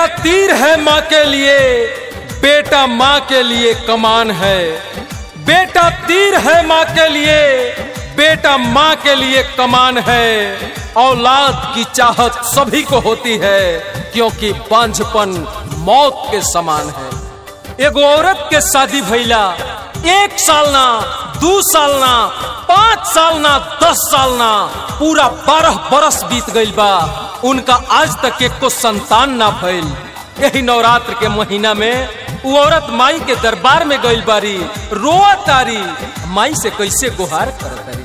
तीर है माँ के लिए बेटा माँ के लिए कमान है बेटा तीर है माँ के लिए बेटा माँ के लिए कमान है औलाद की चाहत सभी को होती है क्योंकि बांझपन मौत के समान है एगो औरत के शादी भइला एक साल ना दू साल ना पाँच साल ना दस साल ना पूरा बारह बरस बीत गइल बा उनका आज तक एको संतान ना भइल यही नवरात्र के महीना में वो औरत माई के दरबार में गइल बारी रोआ तारी माई से कैसे गुहार कर तारी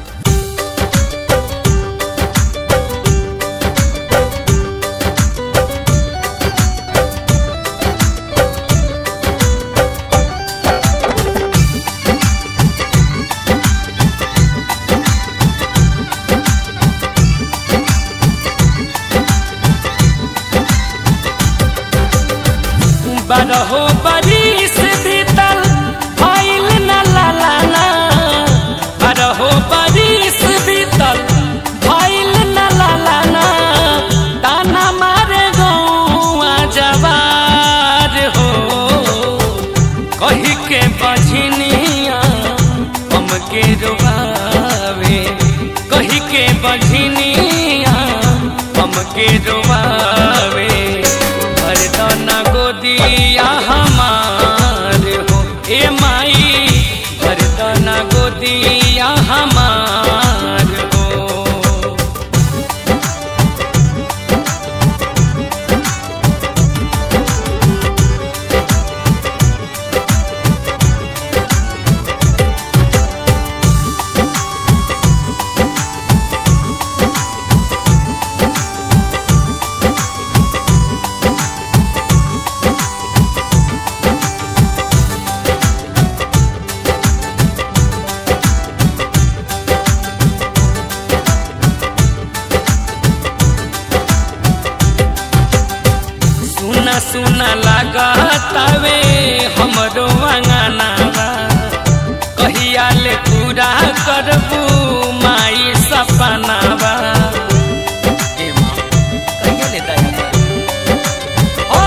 बारहो बरिस बीतल भइल न लालाना बारहो बरिस बीतल भइल न लालाना ताना मारे गौआ जवार हो कही के बझनिया हमके रुबावे कही के बझनिया हमके रुबावे भरदना गोदिया हमार हो ए माई भरदना गोदिया हमार हो सुना सुना लागतावे हमरो अंगनावा कहिया ले पूरा करबू माई सपनावा ए माँ, कहिया ले दया ओ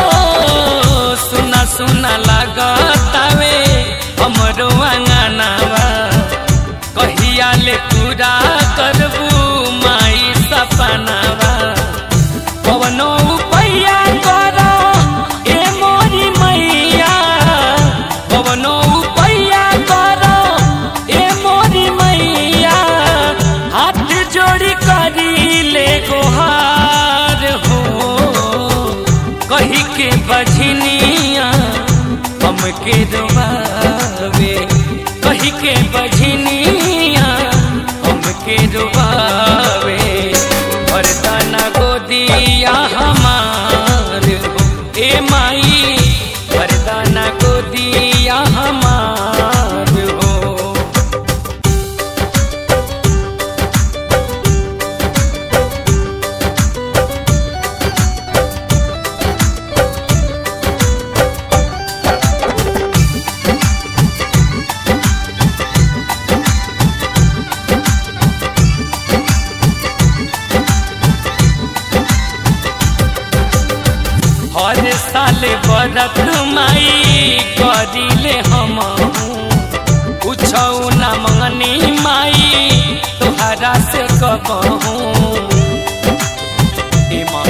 सुना सुना लागतावे हमरो अंगनावा कहिया ले पूरा करबू माई सपनावा पवनो उपैया करो ए मोरी मैया पवनो उपैया करो ए मोरी मैया हाथ जोड़ी करी ले गोहार हो कही के बझनिया हमके डुबावे कही के बझनिया हमके डुबावे वरदाना गोदिया हमार हो ए माई वरदाना गोदिया हमार हो हर साल बरत माई करिले हम पूछौ न मंगनी माई तोहरा से कबहू ए माँ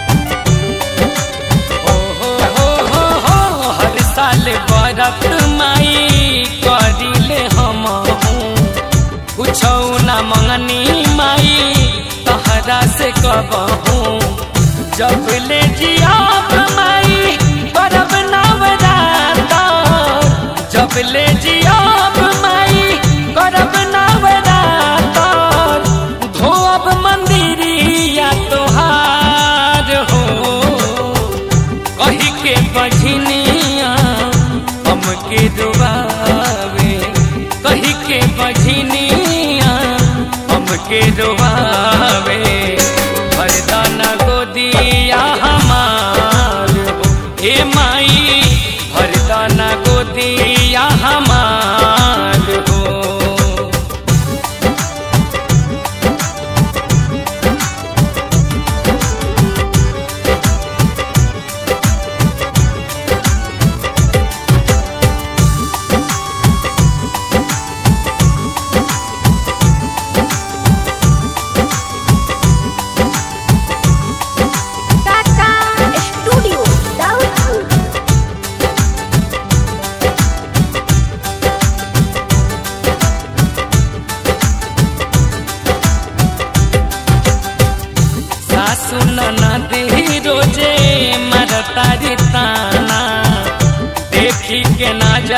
हो हो हो हो हो हर साल बरत माई करिले हम पूछौ न मंगनी माई तोहरा से कबहू जब ले जियाब माई परब नवराता जब ले जियाब माई करब नवराता धोब मंदिरिया तोहार हो कही के बझनिया हमके डुबावे कही के बझनिया हमके डुबावे वरदाना गोदिया हमार हो ए माई वरदाना गोदिया हमार हो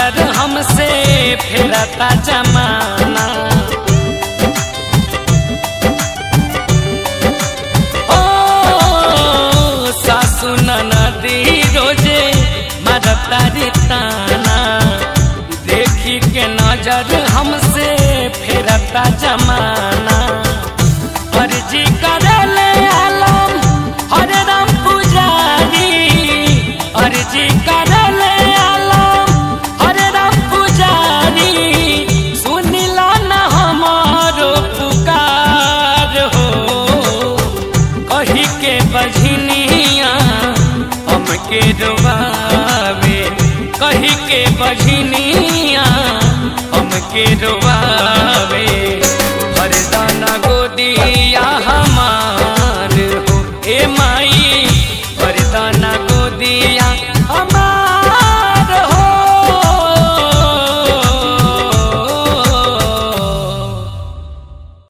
नजर हमसे फेरता जमाना ओ सासु नदी रोजे मरता रे ताना देखी के नजर हमसे फेरता जमाना अर्जी करले आलम हरे राम पुजारी अर्जी करले आलम हरे राम पुजारी सुनिला न हमारो पुकार हो कही के बझनिया हमके रोवावे कही के बझनिया हमके रोवावे हरदाना गोदिया